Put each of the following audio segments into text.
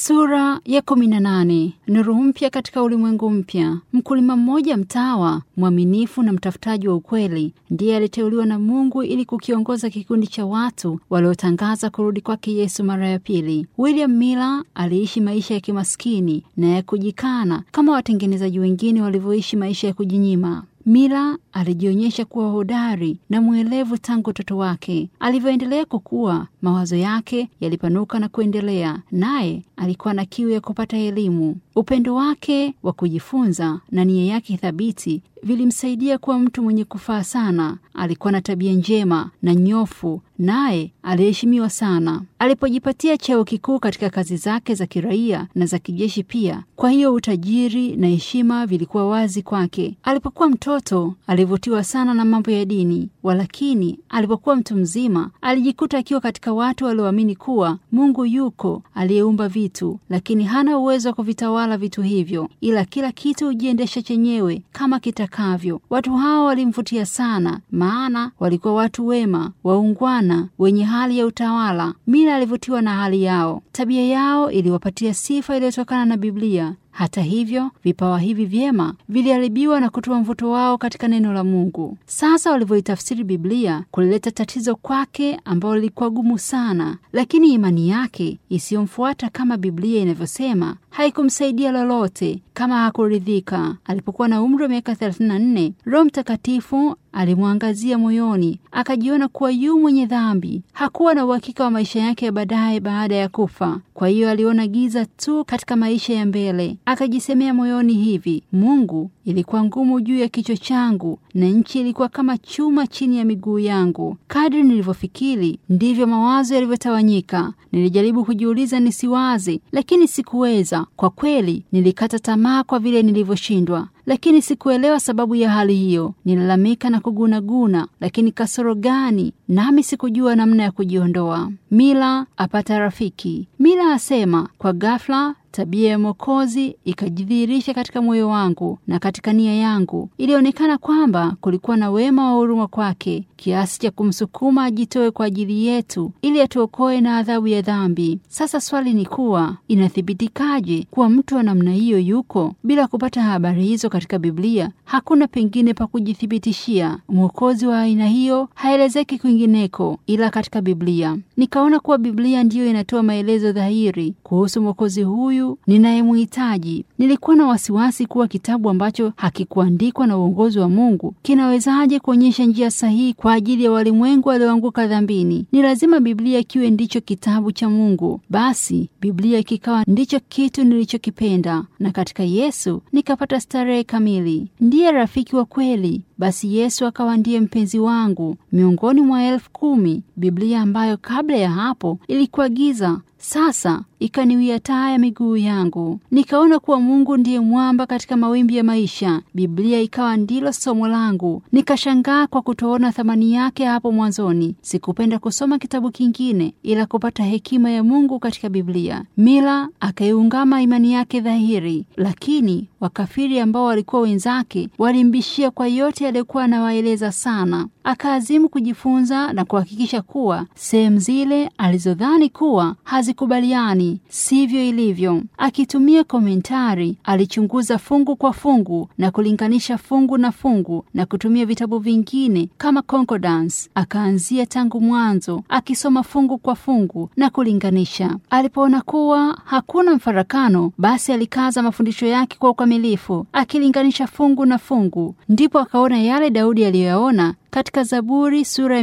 Sura ya kumi na nane. Nuru mpya katika ulimwengu mpya. Mkulima mmoja mtawa, mwaminifu na mtafutaji wa ukweli, ndiye aliteuliwa na Mungu ili kukiongoza kikundi cha watu waliotangaza kurudi kwake Yesu mara ya pili. William Miller aliishi maisha ya kimaskini na ya kujikana kama watengenezaji wengine walivyoishi maisha ya kujinyima. Miller alijionyesha kuwa hodari na mwelevu tangu utoto wake. Alivyoendelea kukua, mawazo yake yalipanuka na kuendelea, naye alikuwa na kiu ya kupata elimu. Upendo wake wa kujifunza na nia yake thabiti vilimsaidia kuwa mtu mwenye kufaa sana. Alikuwa na tabia njema na nyofu, naye aliheshimiwa sana. Alipojipatia cheo kikuu katika kazi zake za kiraia na za kijeshi pia, kwa hiyo utajiri na heshima vilikuwa wazi kwake. Alipokuwa mtoto alivutiwa sana na mambo ya dini, walakini alipokuwa mtu mzima alijikuta akiwa katika watu walioamini kuwa Mungu yuko aliyeumba vitu, lakini hana uwezo wa kuvitawala vitu hivyo, ila kila kitu hujiendesha chenyewe kama kitakavyo. Watu hao walimvutia sana, maana walikuwa watu wema, waungwana, wenye hali ya utawala. Mila alivutiwa na hali yao. Tabia yao iliwapatia sifa iliyotokana na Biblia. Hata hivyo vipawa hivi vyema viliharibiwa na kutoa mvuto wao katika neno la Mungu. Sasa walivyoitafsiri Biblia kulileta tatizo kwake ambalo lilikuwa gumu sana, lakini imani yake isiyomfuata kama Biblia inavyosema haikumsaidia lolote kama hakuridhika. Alipokuwa na umri wa miaka 34, Roho Mtakatifu alimwangazia moyoni, akajiona kuwa yu mwenye dhambi. Hakuwa na uhakika wa maisha yake ya baadaye baada ya kufa. Kwa hiyo aliona giza tu katika maisha ya mbele. Akajisemea moyoni hivi, Mungu, ilikuwa ngumu juu ya kichwa changu na nchi ilikuwa kama chuma chini ya miguu yangu. Kadri nilivyofikiri ndivyo mawazo yalivyotawanyika. Nilijaribu kujiuliza nisiwaze, lakini sikuweza. Kwa kweli nilikata tamaa kwa vile nilivyoshindwa lakini sikuelewa sababu ya hali hiyo. Nilalamika na kugunaguna, lakini kasoro gani? Nami sikujua namna ya kujiondoa. Mila apata rafiki. Mila asema, kwa ghafla tabia ya Mwokozi ikajidhihirisha katika moyo wangu na katika nia yangu. Ilionekana kwamba kulikuwa na wema wa huruma kwake kiasi cha kumsukuma ajitoe kwa ajili yetu ili atuokoe na adhabu ya dhambi. Sasa swali ni kuwa inathibitikaje kuwa mtu wa namna hiyo yuko? Bila kupata habari hizo katika Biblia, hakuna pengine pa kujithibitishia. Mwokozi wa aina hiyo haelezeki kwingineko ila katika Biblia. Nikaona kuwa Biblia ndiyo inatoa maelezo dhahiri kuhusu mwokozi huyu ninayemhitaji. Nilikuwa na wasiwasi kuwa kitabu ambacho hakikuandikwa na uongozi wa Mungu kinawezaje kuonyesha njia sahihi kwa ajili ya walimwengu walioanguka dhambini. Ni lazima Biblia kiwe ndicho kitabu cha Mungu. Basi Biblia kikawa ndicho kitu nilichokipenda, na katika Yesu nikapata starehe kamili. Ndiye rafiki wa kweli. Basi Yesu akawa ndiye mpenzi wangu miongoni mwa elfu kumi. Biblia ambayo kabla ya hapo ilikuwa giza sasa ikaniwia taa ya miguu yangu. Nikaona kuwa Mungu ndiye mwamba katika mawimbi ya maisha. Biblia ikawa ndilo somo langu. Nikashangaa kwa kutoona thamani yake hapo mwanzoni. Sikupenda kusoma kitabu kingine ila kupata hekima ya Mungu katika Biblia. Mila akaiungama imani yake dhahiri, lakini wakafiri ambao walikuwa wenzake walimbishia kwa yote aliyokuwa anawaeleza sana. Akaazimu kujifunza na kuhakikisha kuwa sehemu zile alizodhani kuwa hazikubaliani sivyo ilivyo. Akitumia komentari, alichunguza fungu kwa fungu na kulinganisha fungu na fungu na kutumia vitabu vingine kama concordance. Akaanzia tangu mwanzo akisoma fungu kwa fungu na kulinganisha. Alipoona kuwa hakuna mfarakano, basi alikaza mafundisho yake kwa ukamilifu, akilinganisha fungu na fungu. Ndipo akaona yale Daudi aliyoyaona katika Zaburi sura ya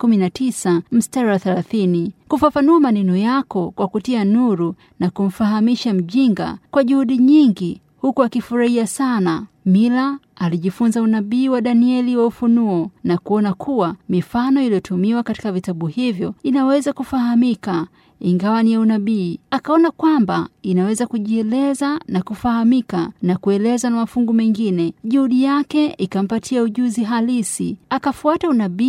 119 mstari wa 30, kufafanua maneno yako kwa kutia nuru na kumfahamisha mjinga kwa juhudi nyingi, huku akifurahia sana. Mila alijifunza unabii wa Danieli wa Ufunuo na kuona kuwa mifano iliyotumiwa katika vitabu hivyo inaweza kufahamika ingawa ni ya unabii. Akaona kwamba inaweza kujieleza na kufahamika na kueleza na mafungu mengine. Juhudi yake ikampatia ujuzi halisi. Akafuata unabii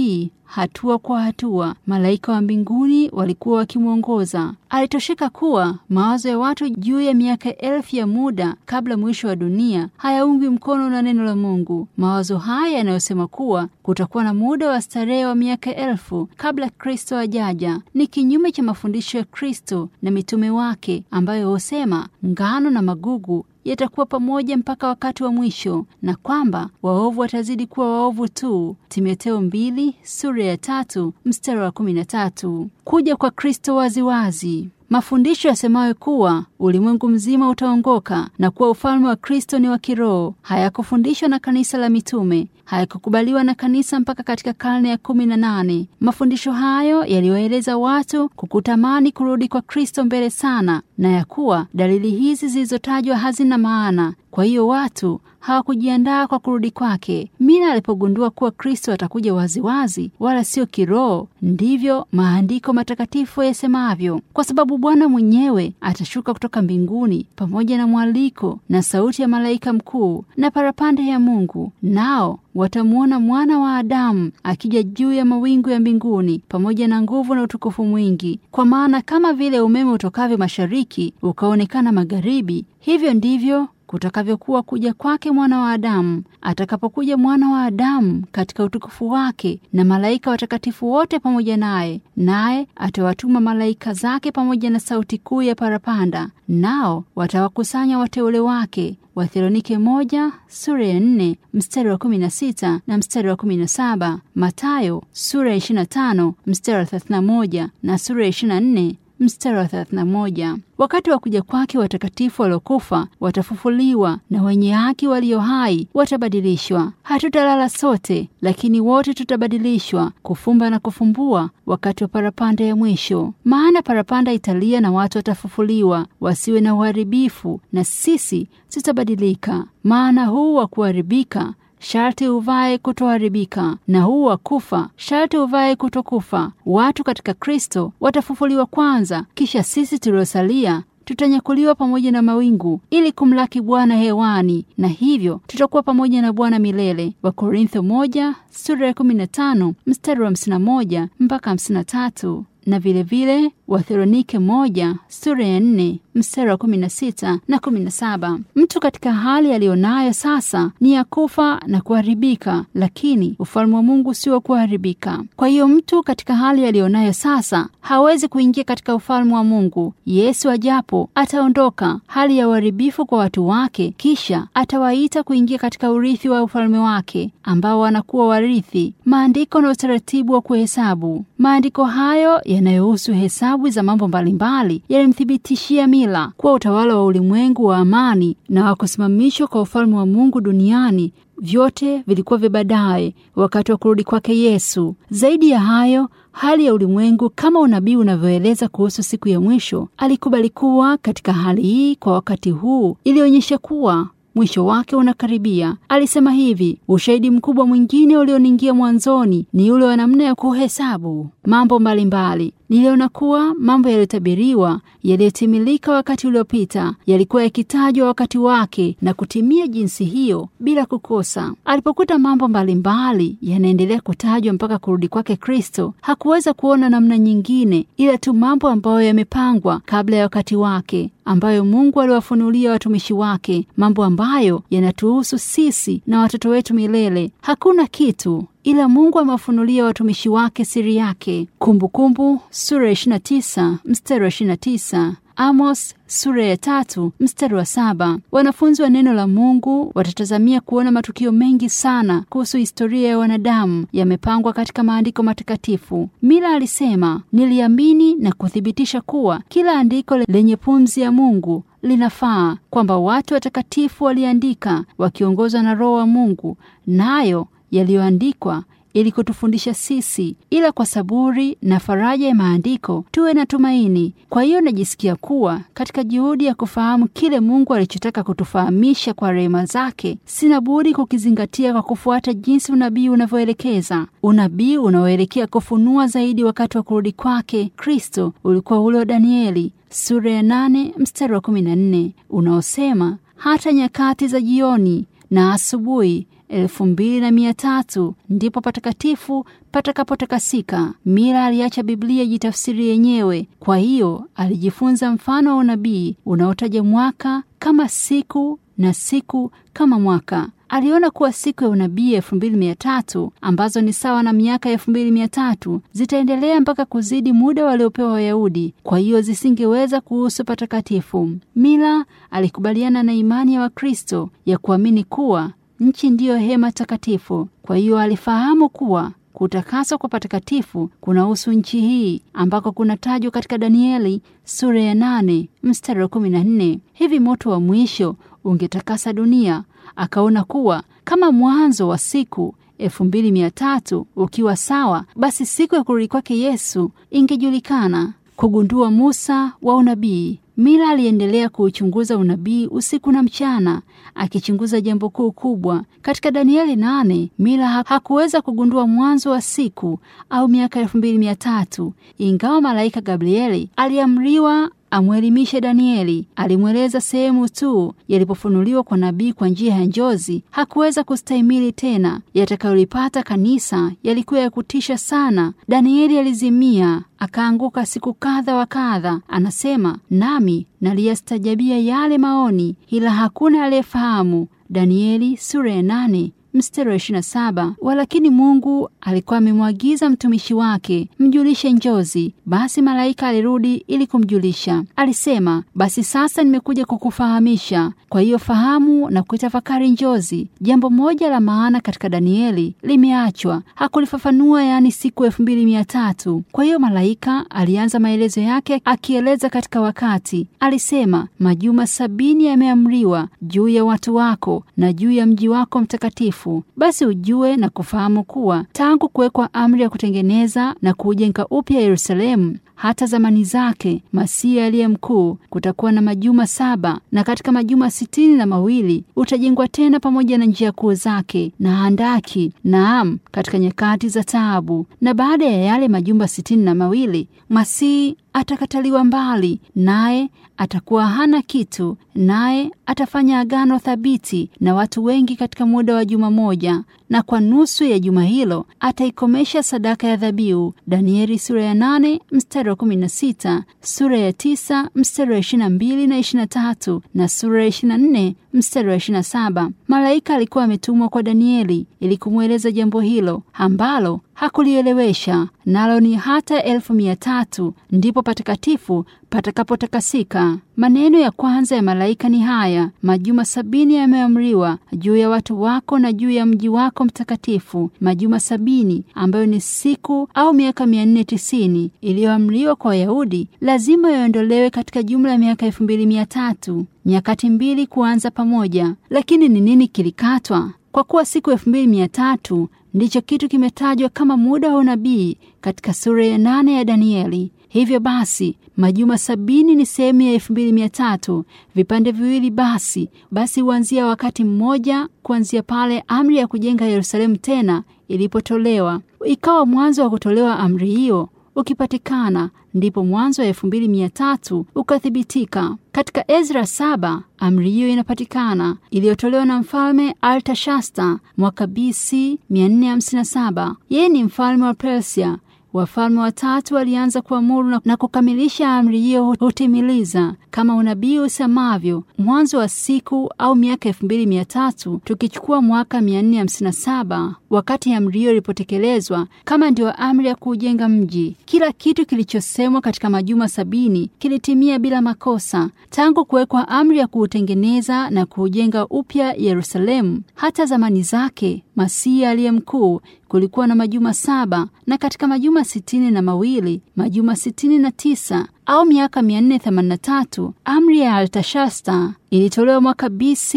hatua kwa hatua. Malaika wa mbinguni walikuwa wakimwongoza. Alitosheka kuwa mawazo ya watu juu ya miaka elfu ya muda kabla mwisho wa dunia hayaungwi mkono na neno la Mungu. Mawazo haya yanayosema kuwa kutakuwa na muda wa starehe wa miaka elfu kabla Kristo ajaja ni kinyume cha mafundisho ya Kristo na mitume wake ambayo husema ngano na magugu yatakuwa pamoja mpaka wakati wa mwisho na kwamba waovu watazidi kuwa waovu tu. Timotheo mbili sura ya tatu mstari wa kumi na tatu. Kuja kwa Kristo waziwazi mafundisho yasemayo kuwa ulimwengu mzima utaongoka na kuwa ufalme wa Kristo ni wa kiroho hayakufundishwa na kanisa la mitume, hayakukubaliwa na kanisa mpaka katika karne ya kumi na nane. Mafundisho hayo yaliwaeleza watu kukutamani kurudi kwa Kristo mbele sana, na ya kuwa dalili hizi zilizotajwa hazina maana. Kwa hiyo watu hawakujiandaa kwa kurudi kwake. Mina alipogundua kuwa Kristo atakuja waziwazi wala sio kiroho, ndivyo maandiko matakatifu yasemavyo, kwa sababu Bwana mwenyewe atashuka kutoka mbinguni pamoja na mwaliko na sauti ya malaika mkuu na parapanda ya Mungu, nao watamwona mwana wa Adamu akija juu ya mawingu ya mbinguni pamoja na nguvu na utukufu mwingi. Kwa maana kama vile umeme utokavyo mashariki ukaonekana magharibi, hivyo ndivyo kutakavyokuwa kuja kwake mwana wa Adamu. Atakapokuja mwana wa Adamu katika utukufu wake na malaika watakatifu wote pamoja naye, naye atawatuma malaika zake pamoja na sauti kuu ya parapanda, nao watawakusanya wateule wake. Wathesalonike moja sura ya nne mstari wa kumi na sita na mstari wa kumi na saba Matayo sura ya ishirini na tano mstari wa thelathini na moja na sura ya ishirini na nne mstari wa 31. Wakati wa kuja kwake watakatifu waliokufa watafufuliwa na wenye haki walio hai watabadilishwa. Hatutalala sote, lakini wote tutabadilishwa, kufumba na kufumbua, wakati wa parapanda ya mwisho. Maana parapanda italia na watu watafufuliwa, wasiwe na uharibifu, na sisi tutabadilika. Maana huu wa kuharibika sharti uvae kutoharibika, na huu wa kufa sharti uvae kutokufa. Watu katika Kristo watafufuliwa kwanza, kisha sisi tuliosalia tutanyakuliwa pamoja na mawingu ili kumlaki Bwana hewani, na hivyo tutakuwa pamoja na Bwana milele. Wakorintho moja sura ya 15 mstari wa 51 mpaka 53 na vilevile Wathesalonike moja sura ya nne mstari wa kumi na sita na kumi na saba. Mtu katika hali aliyonayo sasa ni ya kufa na kuharibika, lakini ufalme wa Mungu sio wa kuharibika. Kwa hiyo mtu katika hali aliyonayo sasa hawezi kuingia katika ufalme wa Mungu. Yesu ajapo ataondoka hali ya uharibifu kwa watu wake, kisha atawaita kuingia katika urithi wa ufalme wake, ambao wanakuwa warithi. Maandiko na utaratibu wa kuhesabu. Maandiko hayo yanayohusu hesabu za mambo mbalimbali yalimthibitishia Mila kuwa utawala wa ulimwengu wa amani na wa kusimamishwa kwa ufalme wa Mungu duniani vyote vilikuwa vya baadaye, wakati wa kurudi kwake Yesu. Zaidi ya hayo, hali ya ulimwengu kama unabii unavyoeleza kuhusu siku ya mwisho, alikubali kuwa katika hali hii kwa wakati huu, ilionyesha kuwa mwisho wake unakaribia. Alisema hivi: ushahidi mkubwa mwingine ulioniingia mwanzoni ni ule wa namna ya kuhesabu mambo mbalimbali. Niliona kuwa mambo yaliyotabiriwa yaliyotimilika wakati uliopita yalikuwa yakitajwa wakati wake na kutimia jinsi hiyo bila kukosa. Alipokuta mambo mbalimbali yanaendelea kutajwa mpaka kurudi kwake Kristo, hakuweza kuona namna nyingine ila tu mambo ambayo yamepangwa kabla ya wakati wake, ambayo Mungu aliwafunulia watumishi wake, mambo ambayo yanatuhusu sisi na watoto wetu milele. Hakuna kitu ila Mungu amewafunulia watumishi wake siri yake. Kumbukumbu sura ya 29 mstari wa 29. Amos sura ya tatu mstari wa saba. Wanafunzi wa neno la Mungu watatazamia kuona matukio mengi sana kuhusu historia ya wanadamu yamepangwa katika maandiko matakatifu. Mila alisema, niliamini na kuthibitisha kuwa kila andiko lenye pumzi ya Mungu linafaa, kwamba watu watakatifu waliandika wakiongozwa na Roho wa Mungu, nayo yaliyoandikwa ili kutufundisha sisi, ila kwa saburi na faraja ya maandiko tuwe na tumaini. Kwa hiyo najisikia kuwa katika juhudi ya kufahamu kile Mungu alichotaka kutufahamisha kwa rehema zake, sina budi kukizingatia kwa kufuata jinsi unabii unavyoelekeza. Unabii unaoelekea kufunua zaidi wakati wa kurudi kwake Kristo ulikuwa ule wa Danieli sura ya nane mstari wa kumi na nne unaosema hata nyakati za jioni na asubuhi elfu mbili na mia tatu ndipo patakatifu patakapotakasika. Mila aliacha Biblia jitafsiri yenyewe, kwa hiyo alijifunza mfano wa unabii unaotaja mwaka kama siku na siku kama mwaka. Aliona kuwa siku ya unabii elfu mbili mia tatu ambazo ni sawa na miaka elfu mbili mia tatu zitaendelea mpaka kuzidi muda waliopewa Wayahudi, kwa hiyo zisingeweza kuhusu patakatifu. Mila alikubaliana na imani ya Wakristo ya kuamini kuwa nchi ndiyo hema takatifu. Kwa hiyo alifahamu kuwa kutakaswa kwa patakatifu kunahusu nchi hii ambako kunatajwa katika Danieli sura ya nane mstari wa kumi na nne hivi moto wa mwisho ungetakasa dunia. Akaona kuwa kama mwanzo wa siku elfu mbili mia tatu ukiwa sawa, basi siku ya kurudi kwake Yesu ingejulikana. Kugundua Musa wa unabii. Mila aliendelea kuuchunguza unabii usiku na mchana, akichunguza jambo kuu kubwa katika Danieli nane. Mila hakuweza kugundua mwanzo wa siku au miaka elfu mbili mia tatu ingawa malaika Gabrieli aliamriwa amwelimishe Danieli. Alimweleza sehemu tu yalipofunuliwa kwa nabii kwa njia ya njozi. Hakuweza kustahimili tena. Yatakayolipata kanisa yalikuwa ya kutisha sana. Danieli alizimia akaanguka siku kadha wa kadha. Anasema, nami naliyastajabia yale maoni, ila hakuna aliyefahamu. Danieli sura ya nane mstari wa 27. Walakini Mungu alikuwa amemwagiza mtumishi wake mjulishe njozi. Basi malaika alirudi ili kumjulisha. Alisema, basi sasa nimekuja kukufahamisha, kwa hiyo fahamu na kuitafakari njozi. Jambo moja la maana katika Danieli limeachwa, hakulifafanua, yaani siku elfu mbili mia tatu. Kwa hiyo malaika alianza maelezo yake akieleza katika wakati. Alisema, majuma sabini yameamriwa juu ya watu wako na juu ya mji wako mtakatifu basi ujue na kufahamu kuwa tangu kuwekwa amri ya kutengeneza na kuujenga upya Yerusalemu hata zamani zake Masihi aliye mkuu, kutakuwa na majuma saba, na katika majuma sitini na mawili utajengwa tena pamoja na njia kuu zake na handaki, naam, katika nyakati za taabu. Na baada ya yale majumba sitini na mawili Masihi atakataliwa mbali, naye atakuwa hana kitu, naye atafanya agano thabiti na watu wengi katika muda wa juma moja, na kwa nusu ya juma hilo ataikomesha sadaka ya dhabihu. Danieli sura ya nane mstari wa kumi na sita, sura ya tisa mstari wa ishirini na mbili na ishirini na tatu na sura ya ishirini na nne mstari wa ishirini na saba. Malaika alikuwa ametumwa kwa Danieli ili kumweleza jambo hilo ambalo hakulielewesha, nalo ni hata elfu mia tatu ndipo patakatifu patakapotakasika. Maneno ya kwanza ya malaika ni haya: majuma sabini yameamriwa juu ya watu wako na juu ya mji wako mtakatifu. Majuma sabini ambayo ni siku au miaka mia nne tisini iliyoamriwa kwa Wayahudi lazima yaondolewe katika jumla ya miaka elfu mbili mia tatu nyakati mbili kuanza pamoja. Lakini ni nini kilikatwa? Kwa kuwa siku elfu mbili mia tatu ndicho kitu kimetajwa kama muda wa unabii katika sura ya nane ya Danieli. Hivyo basi majuma sabini ni sehemu ya elfu mbili mia tatu vipande viwili. Basi basi huanzia wakati mmoja, kuanzia pale amri ya kujenga Yerusalemu tena ilipotolewa. Ikawa mwanzo wa kutolewa amri hiyo ukipatikana, ndipo mwanzo wa elfu mbili mia tatu ukathibitika. Katika Ezra saba amri hiyo inapatikana, iliyotolewa na mfalme Artashasta mwaka BC 457. Yeye ni mfalme wa Persia. Wafalme watatu walianza kuamuru na kukamilisha amri hiyo hutimiliza kama unabii usemavyo, mwanzo wa siku au miaka elfu mbili mia tatu tukichukua mwaka mia nne hamsini na saba wakati amri hiyo ilipotekelezwa kama ndio amri ya kuujenga mji. Kila kitu kilichosemwa katika majuma sabini kilitimia bila makosa, tangu kuwekwa amri ya kuutengeneza na kuujenga upya Yerusalemu hata zamani zake Masihi aliye mkuu kulikuwa na majuma saba, na katika majuma sitini na mawili majuma sitini na tisa au miaka 483 amri ya Altashasta ilitolewa mwaka BC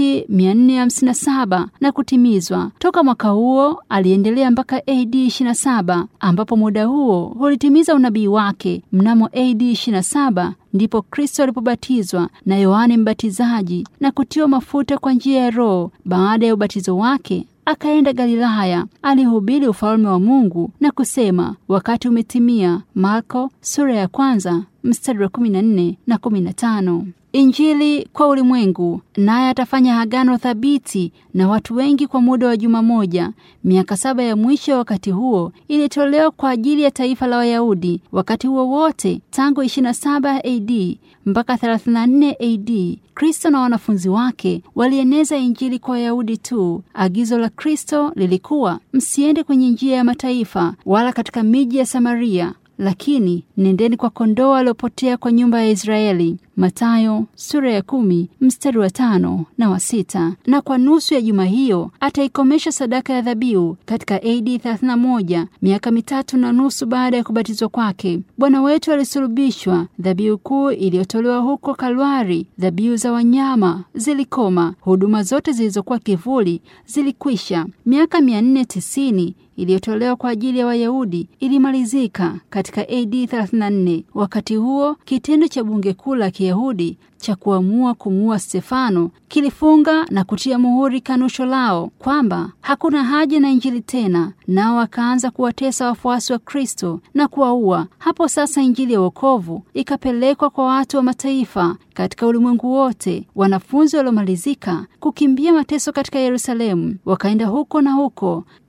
457 na kutimizwa. Toka mwaka huo aliendelea mpaka AD 27 ambapo muda huo hulitimiza unabii wake. Mnamo AD 27 ndipo Kristo alipobatizwa na Yohane Mbatizaji na kutiwa mafuta kwa njia ya Roho. Baada ya ubatizo wake akaenda Galilaya, alihubiri ufalme wa Mungu na kusema, wakati umetimia. Marko sura ya kwanza mstari wa 14 na 15. Injili kwa ulimwengu. Naye atafanya agano thabiti na watu wengi kwa muda wa juma moja. Miaka saba ya mwisho ya wakati huo ilitolewa kwa ajili ya taifa la Wayahudi. Wakati huo wote tangu 27 AD mpaka 34 AD, Kristo na wanafunzi wake walieneza injili kwa Wayahudi tu. Agizo la Kristo lilikuwa msiende kwenye njia ya mataifa wala katika miji ya Samaria lakini nendeni kwa kondoo waliopotea kwa nyumba ya Israeli. Mathayo sura ya kumi mstari wa tano na wa sita. Na kwa nusu ya juma hiyo ataikomesha sadaka ya dhabihu katika AD 31, miaka mitatu na nusu baada ya kubatizwa kwake. Bwana wetu alisulubishwa. Dhabihu kuu iliyotolewa huko Kalwari, dhabihu za wanyama zilikoma. Huduma zote zilizokuwa kivuli zilikwisha. Miaka 490 iliyotolewa kwa ajili ya Wayahudi ilimalizika katika AD 34. Wakati huo kitendo cha bunge kuu la Kiyahudi cha kuamua kumuua Stefano kilifunga na kutia muhuri kanusho lao kwamba hakuna haja na injili tena, nao wakaanza kuwatesa wafuasi wa Kristo na kuwaua. Hapo sasa injili ya wokovu ikapelekwa kwa watu wa mataifa katika ulimwengu wote. Wanafunzi waliomalizika kukimbia mateso katika Yerusalemu wakaenda huko na huko